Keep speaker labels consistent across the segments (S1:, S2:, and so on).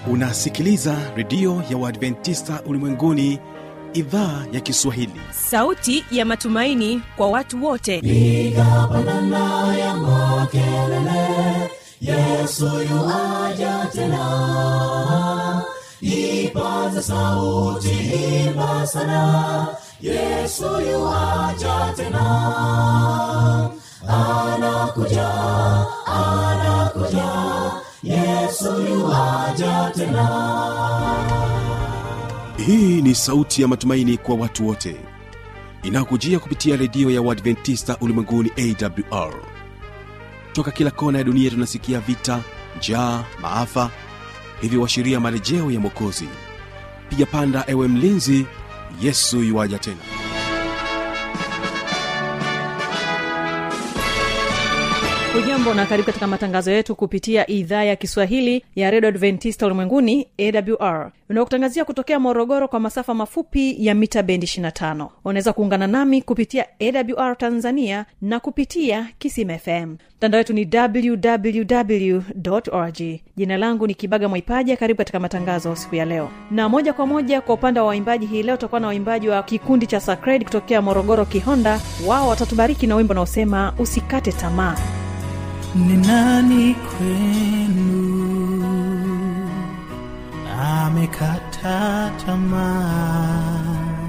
S1: unasikiliza redio ya uadventista ulimwenguni idhaa ya kiswahili
S2: sauti ya matumaini kwa watu wote
S3: piga pandana ya makelele yesu yuaja tena ipaze sauti imba sana yesu yuaja tena anakuja anakuja yesu yuaja tena
S1: hii ni sauti ya matumaini kwa watu wote inayokujia kupitia redio ya uadventista ulimwenguni awr toka kila kona ya dunia tunasikia vita njaa maafa hivyo washiria marejeo ya mwokozi piga panda ewe mlinzi yesu yuwaja tena
S2: hujambo na karibu katika matangazo yetu kupitia idhaa ya kiswahili ya redio adventista ulimwenguni awr unaokutangazia kutokea morogoro kwa masafa mafupi ya mita bendi 25 unaweza kuungana nami kupitia awr tanzania na kupitia kisim fm mtandao wetu ni www org jina langu ni kibaga mwaipaja karibu katika matangazo siku ya leo na moja kwa moja kwa upande wa waimbaji hii leo tutakuwa na waimbaji wa kikundi cha sacred kutokea morogoro kihonda wao watatubariki na wimbo unaosema usikate tamaa
S4: ni nani kwenu amekata tamaa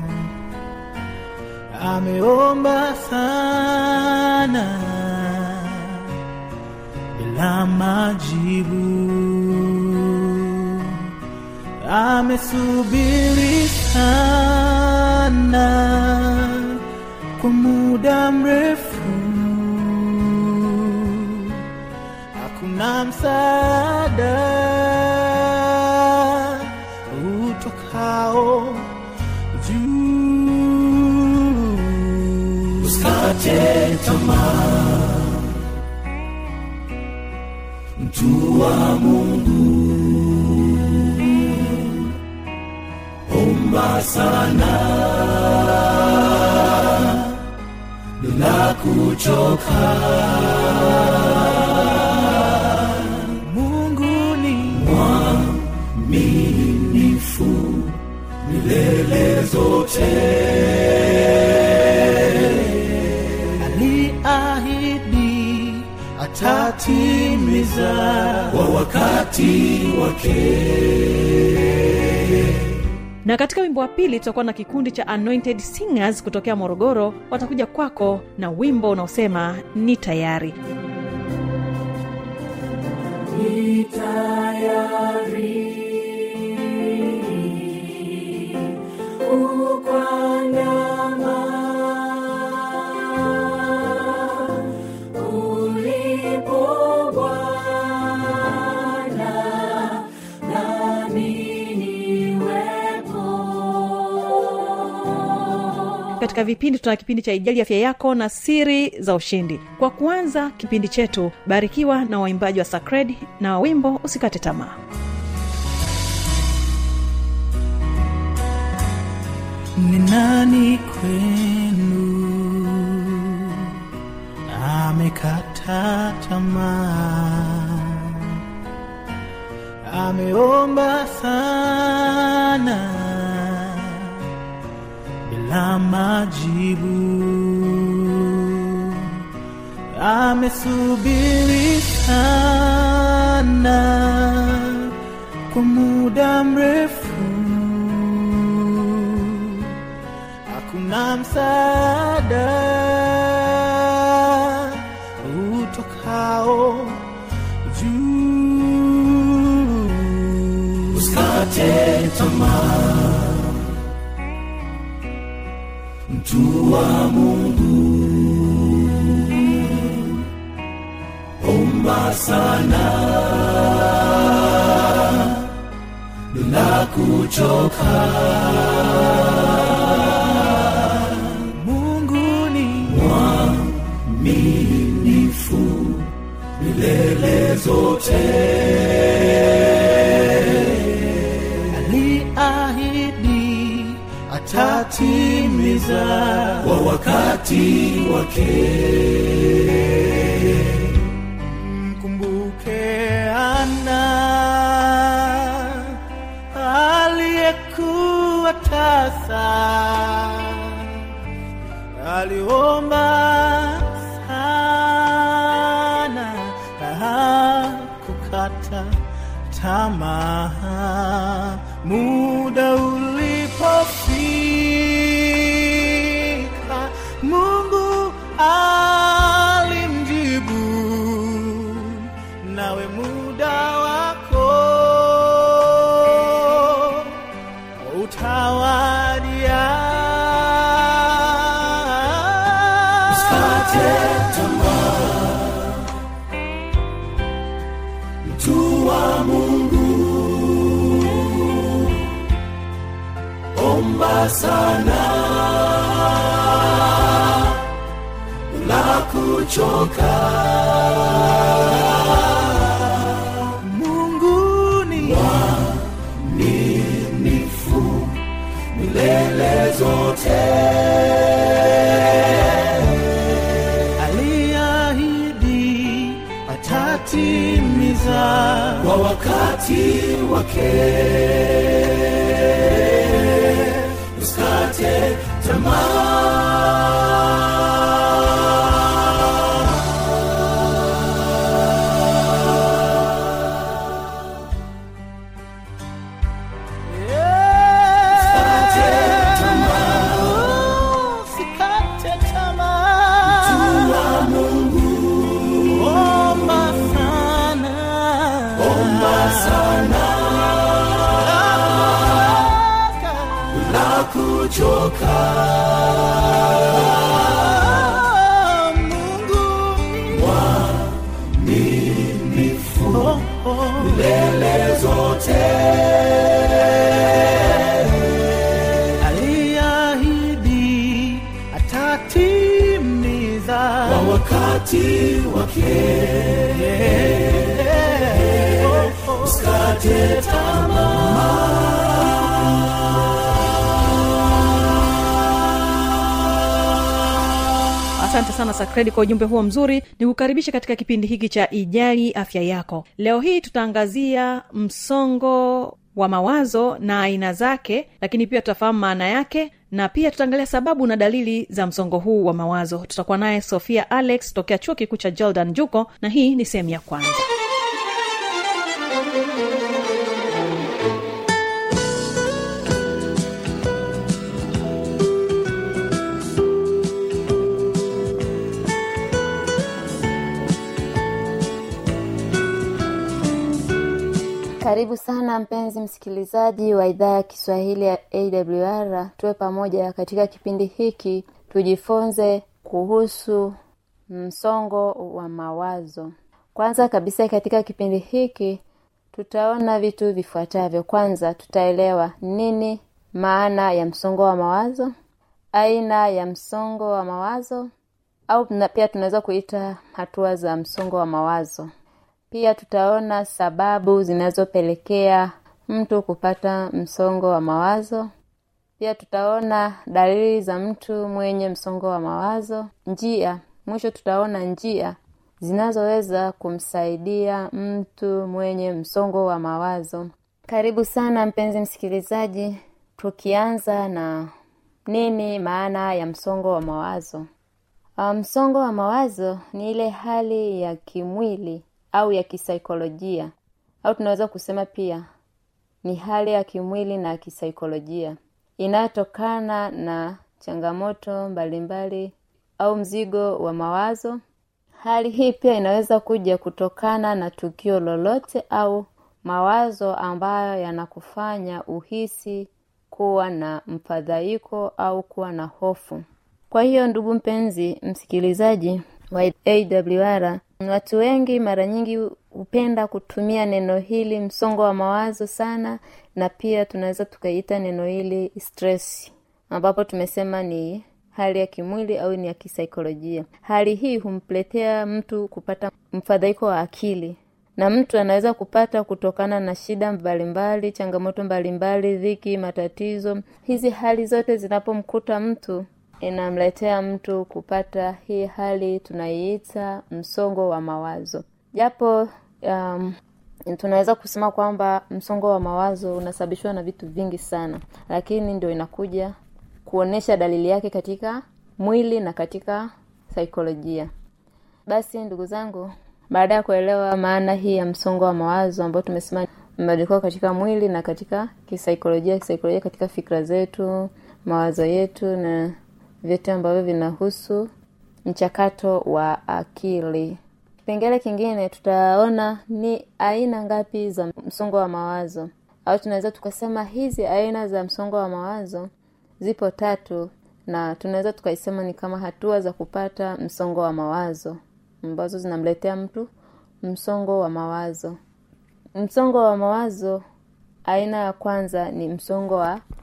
S4: ameomba sana bila majibu amesubiri sana kwa muda mrefu hakuna msaada utokao juu
S3: usikate tamaa mtu wa mungu omba sana bila kuchoka
S4: mungu ni
S3: mwaminifu milele zote
S4: aliahidi atatimiza
S3: kwa wakati wake
S2: na katika wimbo wa pili tutakuwa na kikundi cha anointed singers kutokea morogoro watakuja kwako na wimbo unaosema ni tayari
S3: ni tayari ukwandama ulipo Bwana nami niwepo
S2: katika vipindi tuna kipindi cha ijali afya yako na siri za ushindi kwa kuanza kipindi chetu barikiwa na waimbaji wa sacred na wimbo usikate tamaa
S4: ni nani kwenu amekata tamaa ameomba sana bila majibu amesubiri sana kwa muda mrefu hakuna msaada utokao juu
S3: usikate tamaa mtu wa mungu omba sana bila kuchoka
S4: mungu ni
S3: mwaminifu milele zote
S4: aliahidi atatimiza
S3: kwa wakati wake
S4: mkumbuke ana
S3: sana na kuchoka
S4: Mungu ni
S3: minifu milele zote
S4: aliahidi atatimiza
S3: kwa wakati wake usikate tamaa Usikate tamaa.
S4: Usikate tamaa.
S3: wa Mungu
S4: Omba sana.
S3: omba sana na kuchoka
S4: Mungu
S3: minifu
S4: oh, oh.
S3: milele zote
S4: aliahidi atatimiza
S3: kwa wakati wake usikate tamaa
S2: asante sana sakredi kwa ujumbe huo mzuri ni kukaribisha katika kipindi hiki cha ijali afya yako leo hii tutaangazia msongo wa mawazo na aina zake lakini pia tutafahamu maana yake na pia tutaangalia sababu na dalili za msongo huu wa mawazo tutakuwa naye sofia alex tokea chuo kikuu cha jordan juko na hii ni sehemu ya kwanza
S5: karibu sana mpenzi msikilizaji wa idhaa ya kiswahili ya awr tuwe pamoja katika kipindi hiki tujifunze kuhusu msongo wa mawazo kwanza kabisa katika kipindi hiki tutaona vitu vifuatavyo kwanza tutaelewa nini maana ya msongo wa mawazo aina ya msongo wa mawazo au na pia tunaweza kuita hatua za msongo wa mawazo pia tutaona sababu zinazopelekea mtu kupata msongo wa mawazo pia tutaona dalili za mtu mwenye msongo wa mawazo njia mwisho tutaona njia zinazoweza kumsaidia mtu mwenye msongo wa mawazo karibu sana mpenzi msikilizaji tukianza na nini maana ya msongo wa mawazo Uh, msongo wa mawazo ni ile hali ya kimwili au ya kisaikolojia au tunaweza kusema pia ni hali ya kimwili na kisaikolojia inayotokana na changamoto mbalimbali au mzigo wa mawazo hali hii pia inaweza kuja kutokana na tukio lolote au mawazo ambayo yanakufanya uhisi kuwa na mfadhaiko au kuwa na hofu kwa hiyo ndugu mpenzi msikilizaji wa awr watu wengi mara nyingi hupenda kutumia neno hili msongo wa mawazo sana na pia tunaweza tukaita neno hili stress ambapo tumesema ni hali ya kimwili au ni ya kisaikolojia hali hii humpletea mtu kupata mfadhaiko wa akili na mtu anaweza kupata kutokana na shida mbalimbali changamoto mbalimbali dhiki matatizo hizi hali zote zinapomkuta mtu inamletea mtu kupata hii hali tunaiita msongo wa mawazo japo um, tunaweza kusema kwamba msongo wa mawazo unasababishwa na vitu vingi sana lakini ndio inakuja kuonyesha dalili yake katika mwili na katika saikolojia basi ndugu zangu baada ya kuelewa maana hii ya msongo wa mawazo ambao tumesema mabadiliko katika mwili na katika kisaikolojia kisaikolojia katika fikra zetu mawazo yetu na vyote ambavyo vinahusu mchakato wa akili kipengele kingine tutaona ni aina ngapi za msongo wa mawazo au tunaweza tukasema hizi aina za msongo wa mawazo zipo tatu na tunaweza tukaisema ni kama hatua za kupata msongo wa mawazo ambazo zinamletea mtu msongo wa mawazo msongo wa mawazo aina ya kwanza ni msongo wa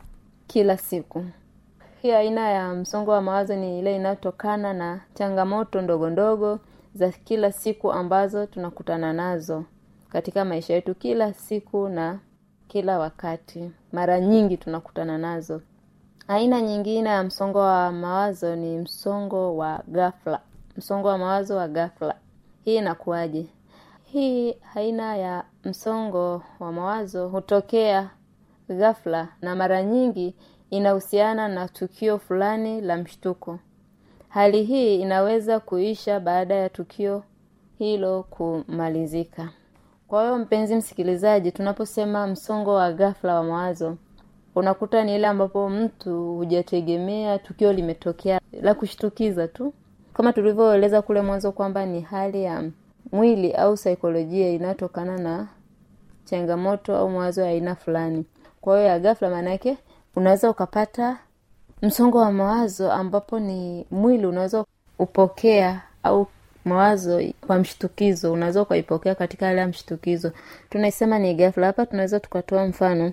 S5: kila siku hii aina ya msongo wa mawazo ni ile inayotokana na changamoto ndogo ndogo za kila siku ambazo tunakutana nazo katika maisha yetu kila siku na kila wakati mara nyingi tunakutana nazo aina nyingine ya msongo wa mawazo ni msongo wa ghafla msongo wa mawazo wa ghafla hii inakuwaje hii aina ya msongo wa mawazo hutokea ghafla na mara nyingi inahusiana na tukio fulani la mshtuko hali hii inaweza kuisha baada ya tukio hilo kumalizika kwa hiyo mpenzi msikilizaji tunaposema msongo wa ghafla wa mawazo unakuta ni ile ambapo mtu hujategemea tukio limetokea la kushtukiza tu kama tulivyoeleza kule mwanzo kwamba ni hali ya mwili au saikolojia inayotokana na changamoto au mawazo ya aina fulani kwa hiyo ya ghafla maanaake unaweza ukapata msongo wa mawazo ambapo ni mwili unaweza upokea au mawazo kwa mshtukizo unaweza ukaipokea katika hali ya mshtukizo tunaisema ni ghafla hapa tunaweza tukatoa mfano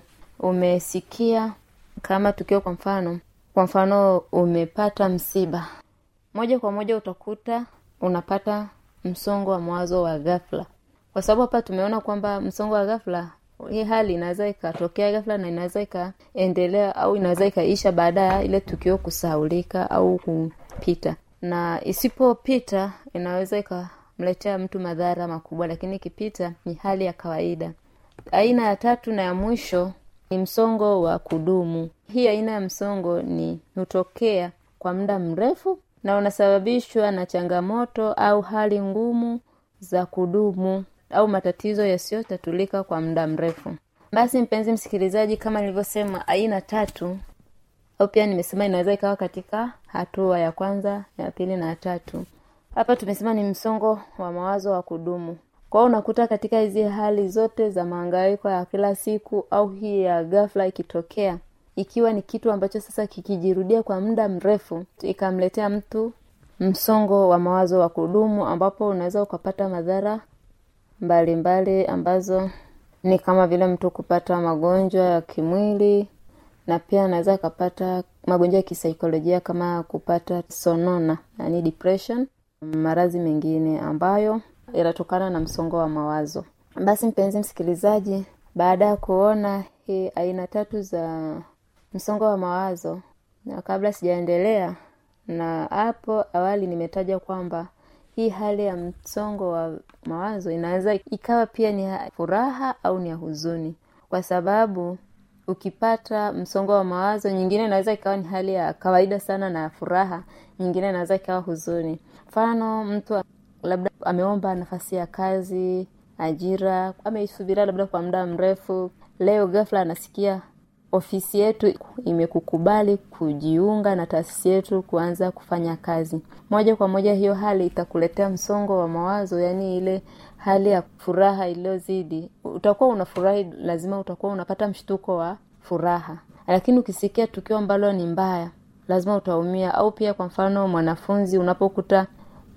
S5: umesikia kama tukio kwa mfano kwa mfano umepata msiba moja kwa moja utakuta unapata msongo wa mawazo wa ghafla kwa sababu hapa tumeona kwamba msongo wa ghafla hii hali inaweza ikatokea ghafla na inaweza ikaendelea au inaweza ikaisha baada ya ile tukio kusahaulika au kupita na isipopita inaweza ikamletea mtu madhara makubwa lakini ikipita ni hali ya kawaida aina ya tatu na ya mwisho ni msongo wa kudumu hii aina ya msongo ni hutokea kwa muda mrefu na unasababishwa na changamoto au hali ngumu za kudumu au matatizo yasiyotatulika kwa muda mrefu basi mpenzi msikilizaji kama nilivyosema aina tatu au pia nimesema inaweza ikawa katika hatua ya kwanza ya pili na ya tatu hapa tumesema ni msongo wa mawazo wa kudumu kwa hiyo unakuta katika hizi hali zote za maangaiko ya kila siku au hii ya ghafla ikitokea ikiwa ni kitu ambacho sasa kikijirudia kwa muda mrefu ikamletea mtu msongo wa mawazo wa kudumu ambapo unaweza ukapata madhara mbalimbali mbali ambazo ni kama vile mtu kupata magonjwa ya kimwili na pia anaweza akapata magonjwa ya kisaikolojia kama kupata sonona yani depression maradhi mengine ambayo yanatokana na msongo wa mawazo basi mpenzi msikilizaji baada ya kuona hii aina tatu za msongo wa mawazo na kabla sijaendelea na hapo awali nimetaja kwamba hii hali ya msongo wa mawazo inaweza ikawa pia ni ya furaha au ni ya huzuni kwa sababu ukipata msongo wa mawazo nyingine inaweza ikawa ni hali ya kawaida sana na ya furaha nyingine inaweza ikawa huzuni mfano mtu labda ameomba nafasi ya kazi ajira ameisubiria labda kwa muda mrefu leo ghafla anasikia ofisi yetu imekukubali kujiunga na taasisi yetu kuanza kufanya kazi moja kwa moja hiyo hali itakuletea msongo wa mawazo yaani ile hali ya furaha iliyozidi utakuwa unafurahi lazima utakuwa unapata mshtuko wa furaha lakini ukisikia tukio ambalo ni mbaya lazima utaumia au pia kwa mfano mwanafunzi unapokuta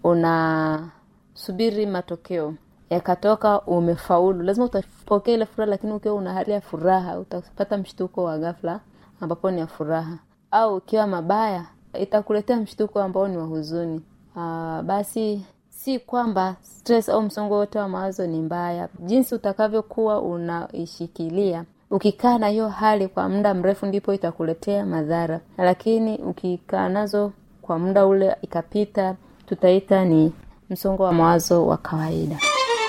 S5: unasubiri matokeo yakatoka umefaulu lazima utapokea ile furaha lakini ukiwa una hali ya furaha utapata mshtuko wa ghafla ambapo ni ya furaha au ukiwa mabaya itakuletea mshtuko ambao ni wa huzuni Aa, basi si kwamba stress au msongo wote wa mawazo ni mbaya jinsi utakavyokuwa unaishikilia ukikaa na hiyo hali kwa muda mrefu ndipo itakuletea madhara lakini ukikaa nazo kwa muda ule ikapita tutaita ni msongo wa mawazo wa kawaida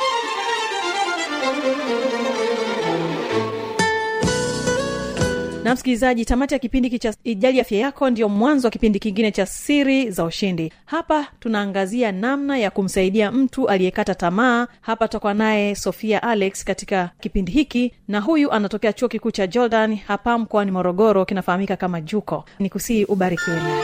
S2: na msikilizaji tamati ya kipindi hiki cha ijali afya yako ndio mwanzo wa kipindi kingine cha siri za ushindi hapa tunaangazia namna ya kumsaidia mtu aliyekata tamaa hapa tutakuwa naye sofia alex katika kipindi hiki na huyu anatokea chuo kikuu cha jordan hapa mkoani morogoro kinafahamika kama juko ni kusii ubarikiwe naye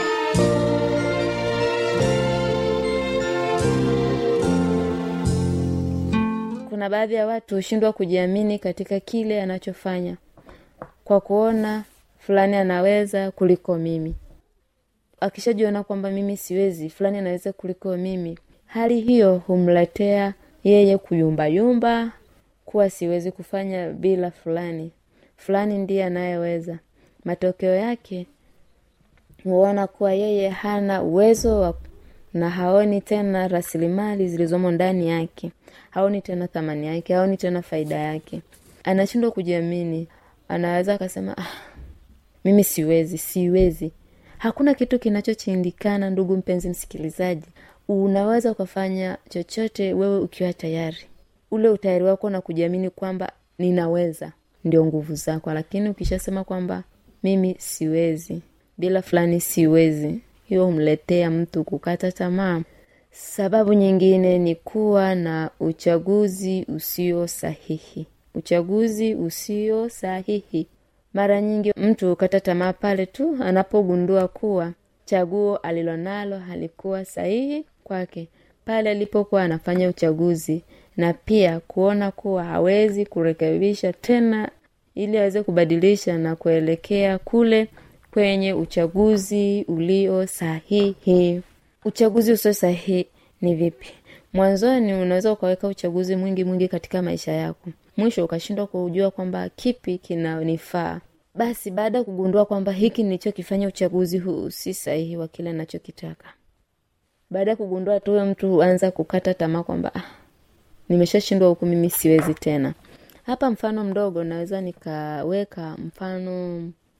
S5: kuna baadhi ya watu hushindwa kujiamini katika kile anachofanya kwa kuona fulani anaweza kuliko mimi akishajiona kwamba mimi siwezi fulani anaweza kuliko mimi hali hiyo humletea yeye kuyumbayumba kuwa siwezi kufanya bila fulani fulani ndiye anayeweza matokeo yake huona kuwa yeye hana uwezo wa na haoni tena rasilimali zilizomo ndani yake haoni tena thamani yake haoni tena faida yake anashindwa kujiamini anaweza akasema ah, mimi siwezi siwezi hakuna kitu kinachochindikana ndugu mpenzi msikilizaji unaweza ukafanya chochote wewe ukiwa tayari ule utayari wako na kujiamini kwamba ninaweza ndio nguvu zako lakini ukishasema kwamba mimi siwezi bila fulani siwezi hiyo humletea mtu kukata tamaa sababu nyingine ni kuwa na uchaguzi usio sahihi uchaguzi usio sahihi mara nyingi mtu hukata tamaa pale tu anapogundua kuwa chaguo alilonalo halikuwa sahihi kwake pale alipokuwa anafanya uchaguzi na pia kuona kuwa hawezi kurekebisha tena ili aweze kubadilisha na kuelekea kule kwenye uchaguzi ulio sahihi uchaguzi usio sahihi ni vipi mwanzoni unaweza ukaweka uchaguzi mwingi mwingi katika maisha yako mwisho ukashindwa kujua kwamba kipi kinanifaa basi baada ya kugundua kwamba hiki nilichokifanya uchaguzi huu si sahihi wa kile nachokitaka baada ya kugundua tuwe mtu huanza kukata tamaa kwamba ah, nimeshashindwa huku mimi siwezi tena hapa mfano mdogo naweza nikaweka mfano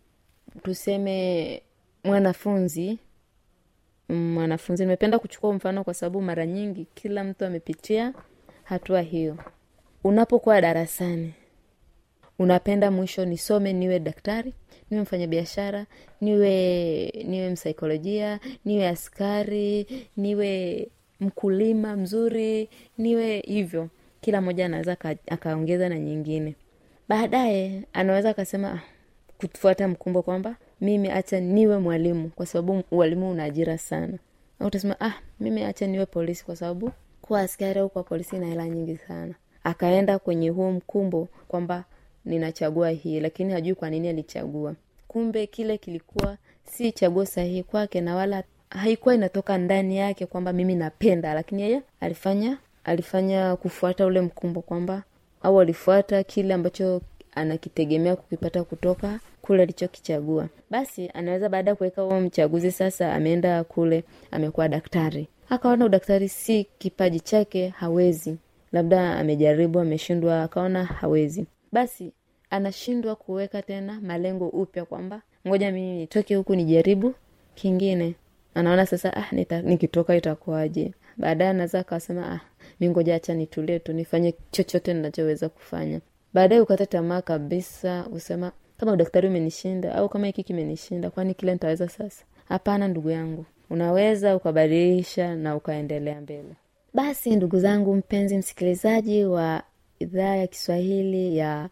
S5: tuseme mwanafunzi mwanafunzi nimependa kuchukua mfano kwa sababu mara nyingi kila mtu amepitia hatua hiyo unapokuwa darasani unapenda mwisho nisome niwe daktari niwe mfanyabiashara niwe niwe msaikolojia niwe askari niwe mkulima mzuri niwe hivyo kila mmoja anaweza akaongeza na nyingine baadaye anaweza akasema ah, kufuata mkumbo kwamba mimi acha niwe mwalimu kwa sababu ualimu una ajira sana au utasema ah mimi acha niwe polisi kwa sababu kuwa askari au kuwa polisi ina hela nyingi sana akaenda kwenye huo mkumbo kwamba ninachagua hii lakini hajui kwa nini alichagua kumbe kile kilikuwa si chaguo sahihi kwake na wala haikuwa inatoka ndani yake kwamba mimi napenda lakini yeye alifanya alifanya kufuata ule mkumbo kwamba au alifuata kile ambacho anakitegemea kukipata kutoka kule alichokichagua basi anaweza baada ya kuweka huo mchaguzi sasa ameenda kule amekuwa daktari akaona udaktari si kipaji chake hawezi labda amejaribu ameshindwa akaona hawezi basi anashindwa kuweka tena malengo upya kwamba ngoja mimi nitoke huku nijaribu kingine anaona sasa ah, nita, nikitoka itakuwaje baadaye anaweza akasema ah, mi ngoja hacha nitulie tu nifanye chochote ninachoweza kufanya baadaye ukata tamaa kabisa usema kama udaktari umenishinda au kama hiki kimenishinda kwani kile nitaweza sasa hapana ndugu yangu unaweza ukabadilisha na ukaendelea mbele basi ndugu zangu mpenzi msikilizaji wa idhaa ya kiswahili ya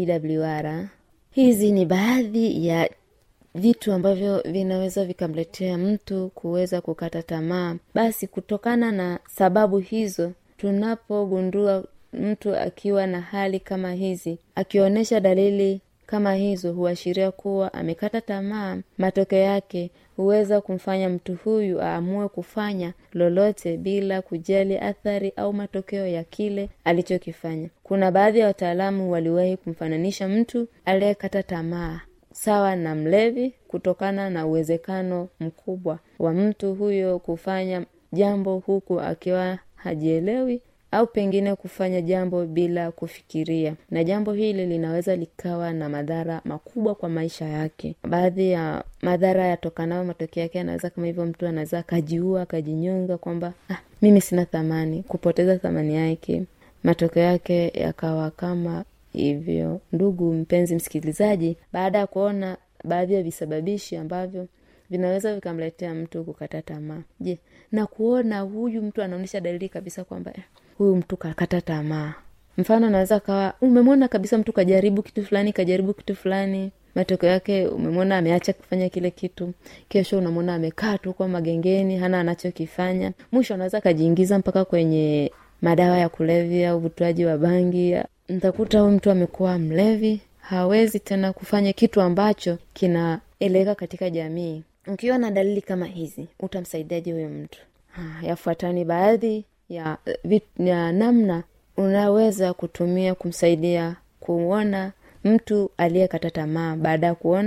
S5: awr hizi ni baadhi ya vitu ambavyo vinaweza vikamletea mtu kuweza kukata tamaa basi kutokana na sababu hizo tunapogundua mtu akiwa na hali kama hizi akionyesha dalili kama hizo huashiria kuwa amekata tamaa matokeo yake huweza kumfanya mtu huyu aamue kufanya lolote bila kujali athari au matokeo ya kile alichokifanya kuna baadhi ya wataalamu waliwahi kumfananisha mtu aliyekata tamaa sawa na mlevi kutokana na uwezekano mkubwa wa mtu huyo kufanya jambo huku akiwa hajielewi au pengine kufanya jambo bila kufikiria na jambo hili linaweza likawa na madhara makubwa kwa maisha yake baadhi ya madhara yatokanayo matokeo yake anaweza kama hivyo mtu anaweza akajiua akajinyonga kwamba ah, mimi sina thamani kupoteza thamani yake matokeo yake yakawa kama hivyo ndugu mpenzi msikilizaji baada ya kuona baadhi ya visababishi ambavyo vinaweza vikamletea mtu kukata tamaa je na kuona huyu mtu anaonyesha dalili kabisa kwamba eh, huyu mtu kakata tamaa mfano anaweza kawa umemwona kabisa mtu kajaribu kitu fulani kajaribu kitu fulani matokeo yake umemwona ameacha kufanya kile kitu kesho unamwona amekaa tu kwa magengeni hana anachokifanya mwisho anaweza akajiingiza mpaka kwenye madawa ya kulevya au uvutuaji wa bangi ntakuta huyu mtu amekuwa mlevi hawezi tena kufanya kitu ambacho kinaeleweka katika jamii ukiwa na dalili kama hizi utamsaidiaje huyo mtu ha, yafuatani baadhi ya, vit, ya namna unaweza kutumia kumsaidia kuona mtu aliyekata tamaa baada ya kuona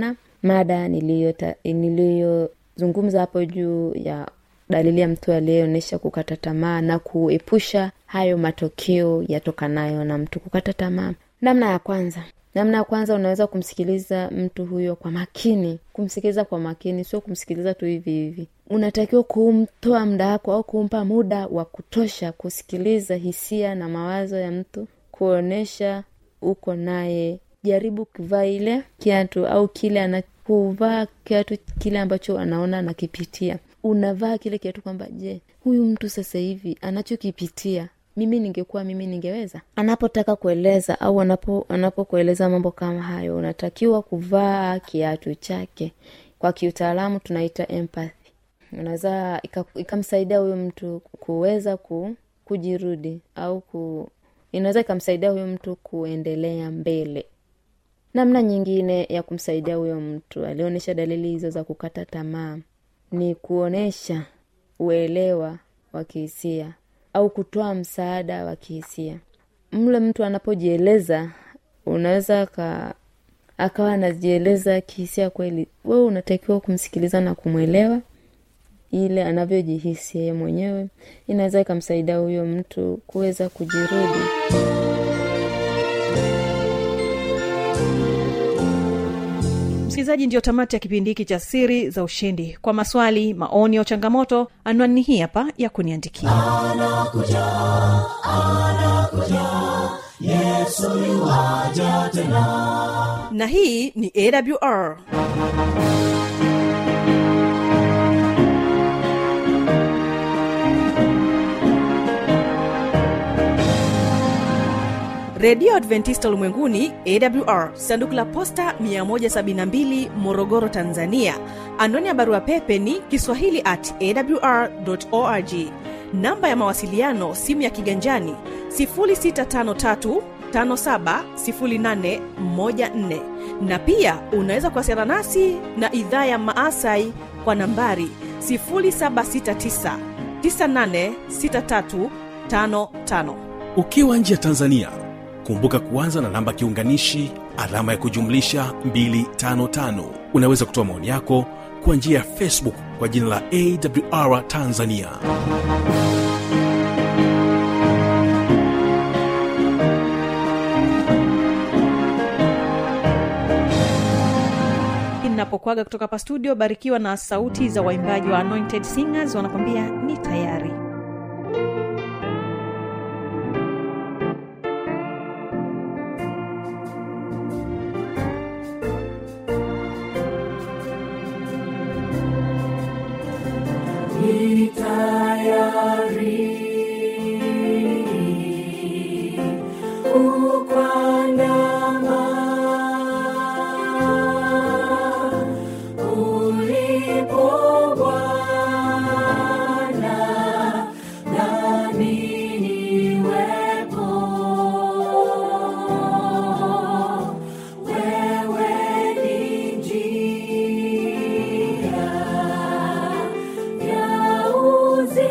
S5: mada niliyota- niliyozungumza hapo juu ya dalili ya mtu aliyeonyesha kukata tamaa na kuepusha hayo matokeo yatokanayo na mtu kukata tamaa namna ya kwanza namna ya kwanza unaweza kumsikiliza mtu huyo kwa makini kumsikiliza kwa makini sio kumsikiliza tu hivi hivi unatakiwa kumtoa muda wako au kumpa muda wa kutosha kusikiliza hisia na mawazo ya mtu kuonyesha uko naye jaribu kuvaa ile kiatu au kile ana kuvaa kiatu kile ambacho anaona anakipitia unavaa kile kiatu kwamba je huyu mtu sasa hivi anachokipitia mimi ningekuwa mimi ningeweza anapotaka kueleza au anapo anapokueleza mambo kama hayo unatakiwa kuvaa kiatu chake kwa kiutaalamu tunaita empathy unaweza ika- ikamsaidia huyo mtu kuweza ku, kujirudi au ku inaweza ikamsaidia huyo mtu kuendelea mbele namna nyingine ya kumsaidia huyo mtu alionyesha dalili hizo za kukata tamaa ni kuonyesha uelewa wa kihisia au kutoa msaada wa kihisia mle mtu anapojieleza unaweza ka akawa anajieleza kihisia kweli wewe unatakiwa kumsikiliza na kumwelewa ile anavyojihisi yeye mwenyewe inaweza ikamsaidia huyo mtu kuweza kujirudi
S2: msikilizaji ndiyo tamati ya kipindi hiki cha siri za ushindi kwa maswali maoni au changamoto anwani hii hapa ya kuniandikia na hii ni awr redio adventista ulimwenguni awr sanduku la posta 172 morogoro tanzania anwani ya barua pepe ni kiswahili at awr org namba ya mawasiliano simu ya kiganjani 653 570814 na pia unaweza kuwasiliana nasi na idhaa ya maasai kwa nambari 769 986355
S1: ukiwa nje ya tanzania kumbuka kuanza na namba kiunganishi alama ya kujumlisha 255 unaweza kutoa maoni yako kwa njia ya facebook kwa jina la awr tanzania
S2: inapokwaga kutoka hapa studio barikiwa na sauti za waimbaji wa anointed singers wanakwambia ni tayari
S3: Uzima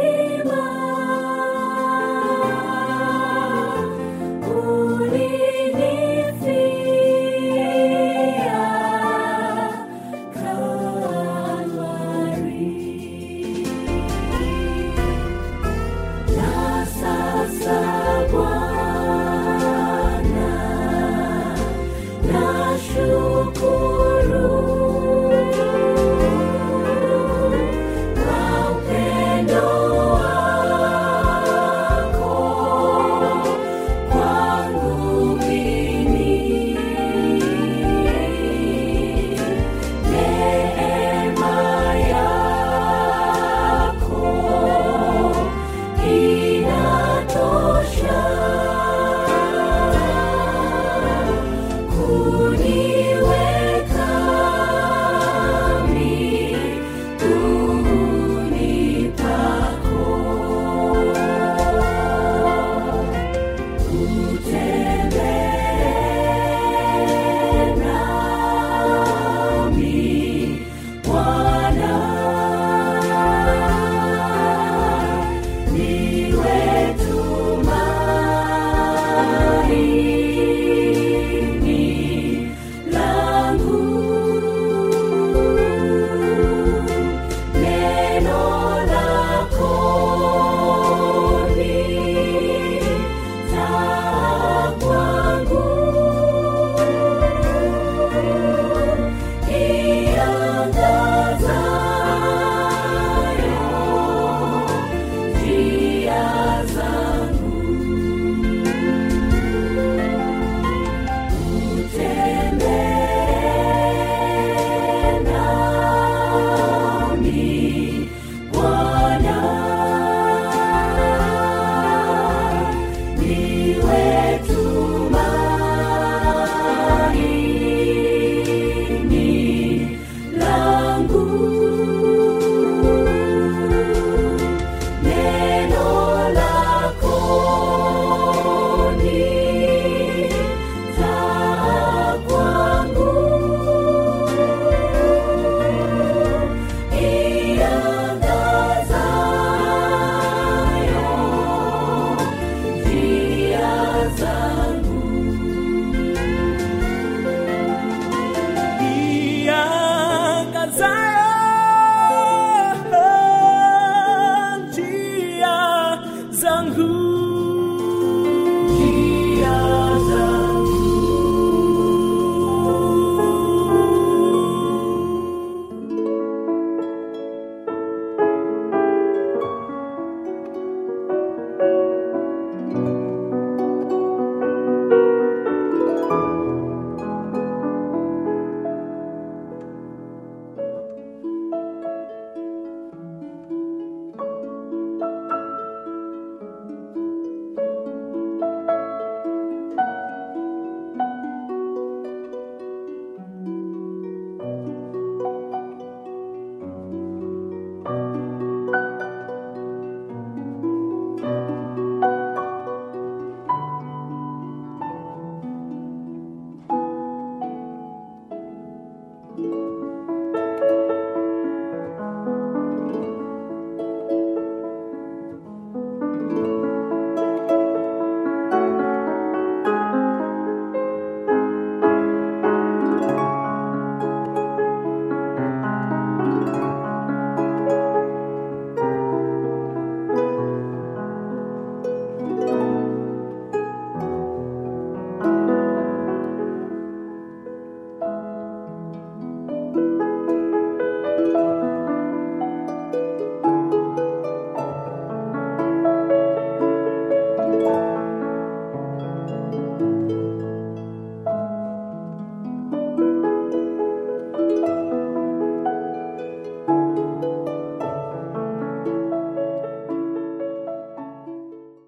S6: zangu